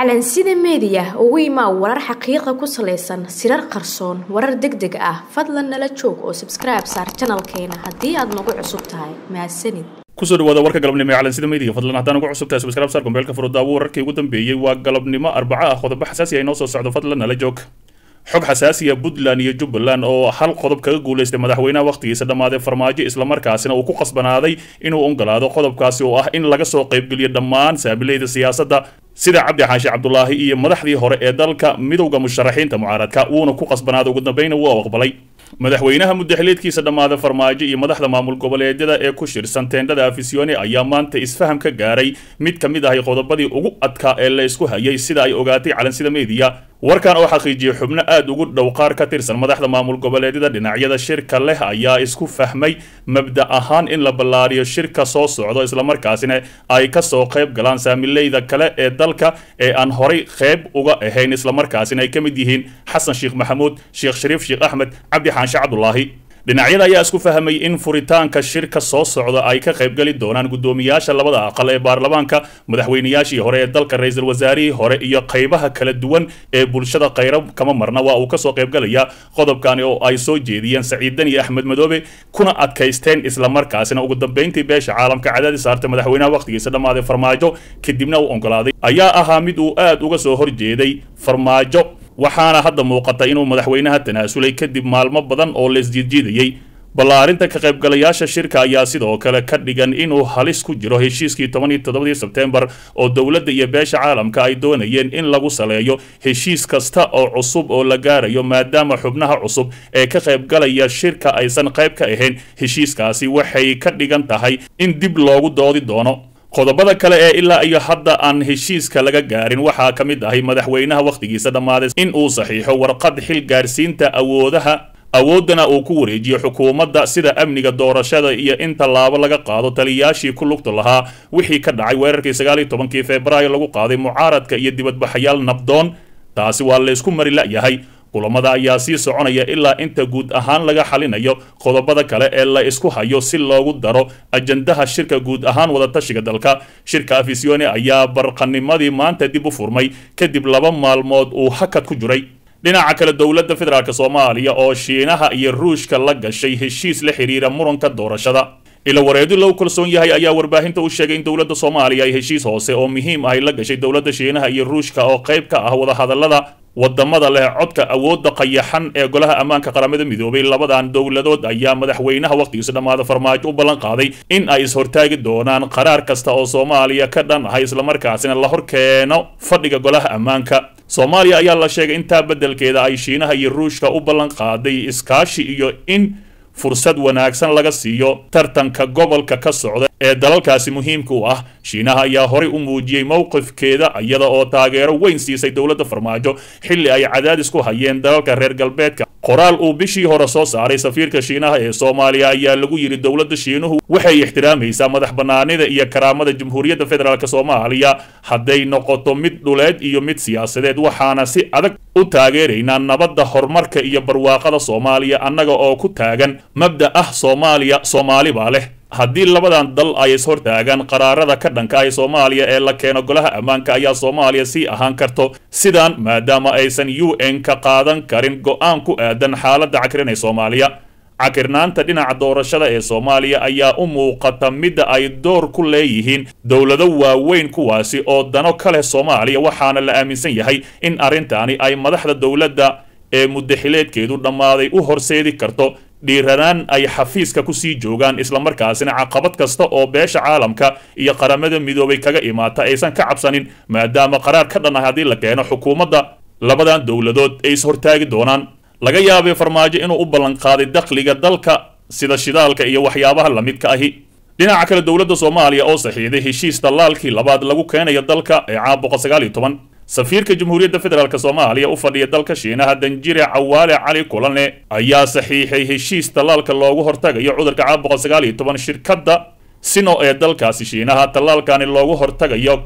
calansida meediya ugu imaa warar xaqiiqa ku salaysan sirar qarsoon warar deg deg ah fadlan nala joog oo sabskribe saar janalkeena haddii aad nagu cusub tahay mahadsanid kusoo dhawaada warka galabnimo ee calansida media fadlan haddaan ugu cusub tahay subscribe saar gombeelka furudaawo wararkii ugu dambeeyey waa galabnimo arbaco ah qodobo xasaasi ah inoo soo socdo fadlan nala joog xog xasaasiya puntland iyo jubbaland oo hal qodob kaga guulaystay madaxweynaha wakhtigiisa dhammaaday farmaajo islamarkaasina uu ku qasbanaaday inuu ogolaado qodobkaasi oo ah in laga soo qaybgeliyo dhammaan saabilayda siyaasadda sida cabdi xaashi cabdulaahi iyo madaxdii hore ee dalka midowda musharaxiinta mucaaradka wuuna ku qasbanaaday ugu dambayna wuu aqbalay madaxweynaha muddaxileedkiisa dhammaada farmaajo iyo madaxda maamul goboleedyada ee ku shirsan teendhada afisione ayaa maanta isfaham ka gaaray mid ka mid ahay qodobadii ugu adkaa ee la isku hayay sida ay ogaatay calansida meediya warkan oo xaqiijiyay xubno aad ugu dhow qaar ka tirsan madaxda maamul goboleedyada dhinacyada shirka leh ayaa isku fahmay mabda ahaan in la ballaariyo shirka soo socdo islamarkaasina ay kasoo qayb galaan saamileyda kale ee dalka ee aan horay qayb uga ahayn islamarkaasina ay ka mid yihiin xasan sheekh maxamuud sheekh shariif sheekh axmed cabdi xaanshe cabdulaahi dhinacyada ayaa isku fahmay in furitaanka shirka soo socda ay ka qaybgeli doonaan guddoomiyaasha labada aqal ee baarlamaanka madaxweynayaashii hore ee dalka ra-iisul wasaarihii hore iyo qaybaha kala duwan ee bulshada khayra kama marna waa uu kasoo qaybgalaya qodobkani oo ay soo jeediyeen saciidan iyo axmed madoobe kuna adkaysteen islamarkaasina ugu dambeyntii beesha caalamka cadaadis saartay madaxweynaha wakhtigiisa dhammaaday farmaajo kadibna uu ogolaaday ayaa ahaa mid uu aad uga soo horjeeday farmaajo waxaana hadda muuqata inuu madaxweynaha tanaasulay kadib maalmo badan oo laisjiidjiidayey ballaarinta ka qaybgalayaasha shirka ayaa sidoo kale ka dhigan inuu halis ku jiro heshiiskii toban iyo toddobadii sebteembar oo dowladda iyo beesha caalamka ay doonayeen in lagu saleeyo heshiis kasta oo cusub oo la gaarayo maadaama xubnaha cusub ee ka qaybgalaya shirka aysan qayb ka ahayn heshiiskaasi waxay ka dhigan tahay in dib loogu doodi doono qodobada kale ee ilaa iyo hadda aan heshiiska laga gaarin waxaa ka mid ahay madaxweynaha wakhtigiisa dhammaaday in uu saxiixo warqad xil gaarsiinta awoodaha awooddana uu ku wareejiyo xukuumadda sida amniga doorashada iyo in tallaabo laga qaado taliyayaashii ku lugta lahaa wixii ka dhacay weerarkii sagaal iyo tobankii febraayo lagu qaaday mucaaradka iyo dibadbaxayaal nabdoon taasi waa laysku mari la'yahay kulamada ayaa sii soconaya ilaa inta guud ahaan laga xalinayo qodobada kale ee la isku hayo si loogu daro ajandaha shirka guud ahaan wadatashiga dalka shirka afisione ayaa barqanimadii maanta dib u furmay kadib laba maalmood uu hakad ku jiray dhinaca kale dowladda federaalk soomaaliya oo shiinaha iyo ruushka la gashay heshiis la xiriira muranka doorashada ila wareedi loo kalsoon yahay ayaa warbaahinta u sheegay in dowladda soomaaliya ay heshiis hoose oo muhiim ahy la gashay dowladda shiinaha iyo ruushka oo qayb ka ah wadahadallada wadamada leh codka awoodda qayaxan ee golaha ammaanka qaramada midoobay labadan dowladood ayaa madaxweynaha wakhtigiisa dhammaada farmaajo u ballan qaaday in ay ishortaagi doonaan qaraar kasta oo soomaaliya ka dhan ahay islamarkaasina la hor keeno fadhiga golaha ammaanka soomaaliya ayaa la sheegay intaa beddelkeeda ay shiinaha iyo ruushka u ballan qaaday iskaashi iyo in fursad wanaagsan laga siiyo tartanka gobolka ka socda ee dalalkaasi muhiimka u ah shiinaha ayaa horay u muujiyey mowqifkeeda iyada oo taageero weyn siisay dowladda farmaajo xilli ay cadaadis ku hayeen dalalka reer galbeedka qoraal uu bishii hore soo saaray safiirka shiinaha ee soomaaliya ayaa lagu yidhi dowladda shiinuhu waxay ixtiraamaysaa madax bannaanida iyo karaamada jamhuuriyadda federaalk soomaaliya hadday noqoto mid dhuleed iyo mid siyaasadeed waxaana si adag u taageeraynaa nabadda horumarka iyo barwaaqada soomaaliya annaga oo ku taagan mabda ah soomaaliya soomaali baa leh haddii labadan dal ay ishortaagaan qaraarada ka dhanka ah soomaaliya ee la keeno golaha ammaanka ayaa soomaaliya sii ahaan karto sidaan maadaama aysan u n ka qaadan karin go-aan ku aadan xaaladda cakrin ee soomaaliya cakirnaanta dhinaca doorashada ee soomaaliya ayaa u muuqata midda ay door ku leeyihiin dowlado waaweyn kuwaasi oo dano ka leh soomaaliya waxaana la aaminsan yahay in arrintaani ay madaxda dowladda ee muddaxileedkeedu dhammaaday u horseedi karto dhiiranaan ay xafiiska kusii joogaan islamarkaasina caqabad kasta oo beesha caalamka iyo qaramada midoobay kaga imaata aysan ka cabsanin maadaama qaraar ka dhan ah haddii la keeno xukuumadda labadan dowladood ay ishortaagi doonaan laga yaabay farmaajo inuu u ballanqaaday dakhliga dalka sida shidaalka iyo waxyaabaha lamidka ahi dhinaca kale dowladda soomaaliya oo saxiixday heshiis dallaalkii labaad lagu keenayo dalka ee caam boqol sagaal iyo toban safiirka jamhuuriyadda federaalk soomaaliya u fadhiya dalka shiinaha danjire cawaale cali kulane ayaa saxiixay heshiis tallaalka loogu hortagayo cudurka caam boqol sagaal iyo toban shirkadda sino ee dalkaasi shiinaha tallaalkani loogu hortagayo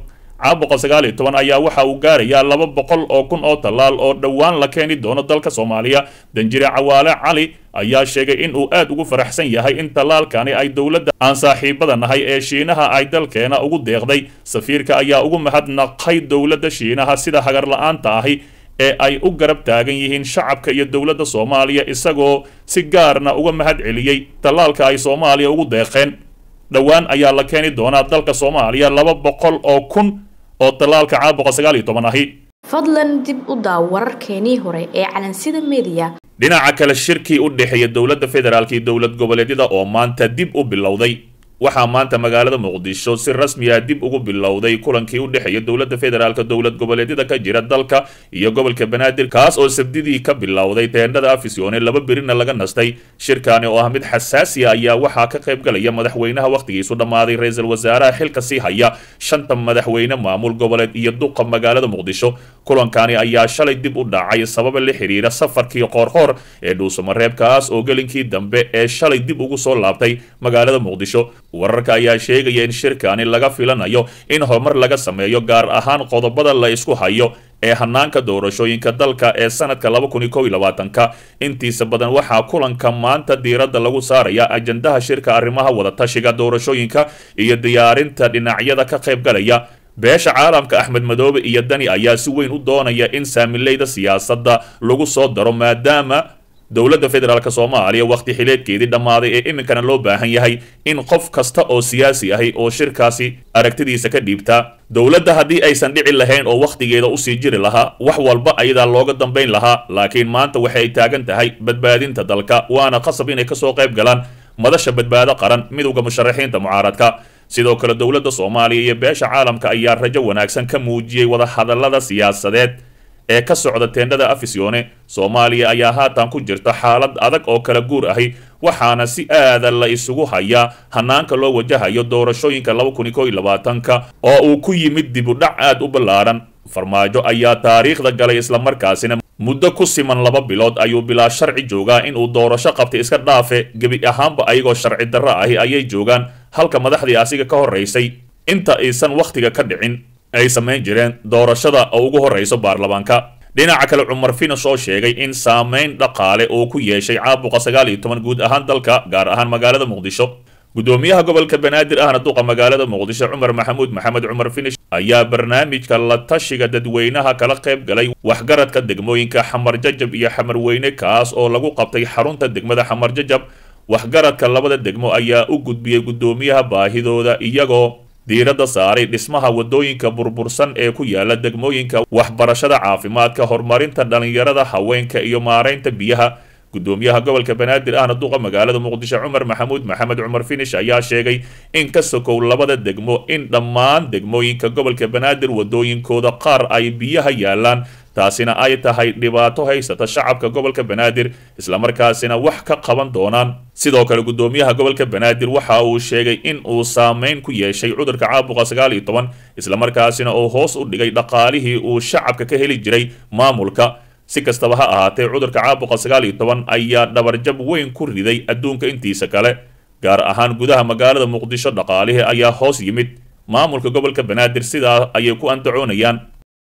caabuqa sagaal iyo toban ayaa waxa uu gaarayaa laba boqol oo kun oo tallaal oo dhowaan la keeni doono dalka soomaaliya danjire cawaale cali ayaa sheegay in uu aad ugu faraxsan yahay in tallaalkani ay dowladda aan saaxiibada nahay ee shiinaha ay dalkeena ugu deeqday safiirka ayaa ugu mahadnaqay dowladda shiinaha sida hagar la-aanta ahi ee ay u garab taagan yihiin shacabka iyo dowladda soomaaliya isagoo si gaarna uga mahad celiyey tallaalka ay soomaaliya ugu deeqeen dhowaan ayaa la keeni doonaa dalka soomaaliya laba boqol oo kun oo tallaalka caabuqa sagaal iyo toban ahi fadlan dib u daaw wararkeenii hore ee calansida media dhinaca kale shirkii u dhexeeya dowladda federaalk iyo dowlad goboleedyada oo maanta dib u bilowday waxaa maanta magaalada muqdisho si rasmi ah dib ugu bilowday kulankii u dhexeeya dowladda federaalka dowlad goboleedyada ka jira dalka iyo gobolka banaadir kaas oo sabdidii ka bilowday teendhada afisyoone laba berina laga nastay shirkaani oo ah mid xasaasi a ayaa waxaa ka qayb galaya madaxweynaha wakhtigiisu dhammaaday ra-iisul wasaaraha xilka sii haya shanta madaxweyne maamul goboleed iyo duqa magaalada muqdisho kulankani ayaa shalay dib u dhacay sababa la xiriira safarkii qoorqoor ee dhuusamareebkaas oo gelinkii dambe ee shalay dib ugu soo laabtay magaalada muqdisho wararka ayaa sheegaya in shirkani laga filanayo in horumar laga sameeyo gaar ahaan qodobada la isku hayo ee hanaanka doorashooyinka dalka ee sanadka laba kun iyo kow iyo labaatanka intiisa badan waxaa kulanka maanta diiradda lagu saaraya ajandaha shirka arrimaha wadatashiga doorashooyinka iyo diyaarinta dhinacyada ka qayb galaya beesha caalamka axmed madoobe iyo dani ayaa si weyn u doonaya in saamileyda siyaasadda lagu soo daro maadaama dowladda federaalk soomaaliya wakhti xileedkeedii dhammaaday ee iminkana loo baahan yahay in qof kasta oo siyaasi ahi oo shirkaasi aragtidiisa ka dhiibtaa dowladda haddii aysan dhici lahayn oo wakhtigeeda usii jiri lahaa wax walba ayadaa looga dambayn lahaa laakiin maanta waxay taagan tahay badbaadinta dalka waana qasab inay kasoo qayb galaan madasha badbaado qaran midowda musharaxiinta mucaaradka sidoo kale dowladda soomaaliya iyo beesha caalamka ayaa rajo wanaagsan ka muujiyey wadahadallada siyaasadeed ee ka socda teendhada afisyoone soomaaliya ayaa haatan ku jirta xaalad adag oo kala guur ahi waxaana si aada la isugu hayaa hanaanka loo wajahayo doorashooyinka laba kun iyo kow iyo labaatanka oo uu ku yimid dib u dhac aad u ballaaran farmaajo ayaa taariikhda galay islamarkaasina muddo ku siman laba bilood ayuu bilaa sharci joogaa inuu doorasho qabtay iska dhaafe gebi ahaanba ayagoo sharci darro ahi ayay joogaan halka madaxdii asiga ka horraysay inta aysan wakhtiga ka dhicin ay samayn jireen doorashada oo ugu horrayso baarlamaanka dhinaca kale cumar finas oo sheegay in saamayn dhaqaale uu ku yeeshay caabuqa sagaal iyo toban guud ahaan dalka gaar ahaan magaalada muqdisho gudoomiyaha gobolka banaadir ahna duqa magaalada muqdisho cumar maxamuud maxamed cumar finish ayaa barnaamijka la tashiga dadweynaha kala qayb galay waxgaradka degmooyinka xamar jajab iyo xamar weyne kaas oo lagu qabtay xarunta degmada xamar jajab waxgaradka labada degmo ayaa u gudbiyey gudoomiyaha baahidooda iyagoo diiradda saaray dhismaha wadooyinka burbursan ee ku yaala degmooyinka waxbarashada caafimaadka horumarinta dhallinyarada haweenka iyo maaraynta biyaha gudoomiyaha gobolka banaadir ahna duqa magaalada muqdisho cumar maxamuud maxamed cumar finish ayaa sheegay in ka sokow labada degmo in dhammaan degmooyinka gobolka banaadir wadooyinkooda qaar ay biyaha yaalaan taasina ay tahay dhibaato haysata shacabka gobolka banaadir islamarkaasina wax ka qaban doonaan sidoo kale gudoomiyaha gobolka banaadir waxa uu sheegay in uu saameyn ku yeeshay cudurka caabuqa sagaal iyo toban islamarkaasina uu hoos u dhigay dhaqaalihii uu shacabka ka heli jiray maamulka si kastaba ha ahaatee cudurka caabuqa sagaal iyo toban ayaa dhabarjab weyn ku riday adduunka intiisa kale gaar ahaan gudaha magaalada muqdisho dhaqaalihii ayaa hoos yimid maamulka gobolka banaadir sidaa ayay ku andacoonayaan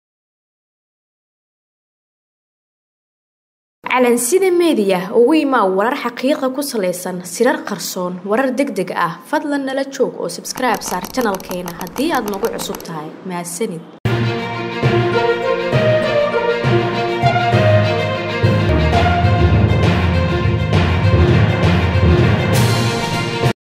calansida meediya ugu imaa warar xaqiiqa ku salaysan sirar qarsoon warar deg deg ah fadlan nala joog oo sabskribe saar janalkeena haddii aad nagu cusub tahay mahadsanid